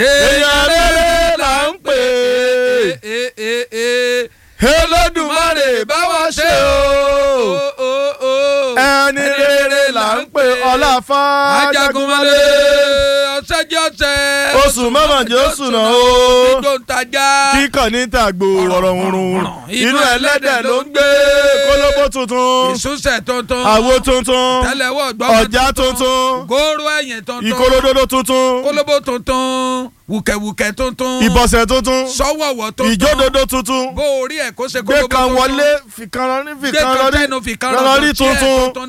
èèyàn rere là ń pè é Olódùmarè bá wa ṣe o ẹni rere là ń pè ọláfà ajagunmọ́lé ọ̀sẹ̀ jẹ́ ọ̀sẹ̀. oṣù mọ́mọ́jẹ́ oṣù náà o tó ń tajà. kíkàn ní tàgbò ọ̀rọ̀ hurun inú ẹlẹ́dẹ̀ ló ń gbé kólóbó tuntun ìsúnṣẹ̀ tuntun. àwo tuntun tẹ́lẹ̀wọ́ gbọ́mọ ọ̀já tuntun góró ẹ̀yìn tuntun. ìkòròdodo tuntun kólóbó tuntun wùkẹ̀wùkẹ̀ tuntun. ìbọ̀sẹ̀ tuntun sọ́wọ́wọ́ tuntun. ìjódodo tuntun bó orí ẹ̀ kó ṣe gbé kólóbó kan tuntun. wọlé fìkan lọ ní gbé fìkan kan lọ ní tẹnu fìkan lọ rí rọ̀jò tí ẹ̀ tuntun tuntun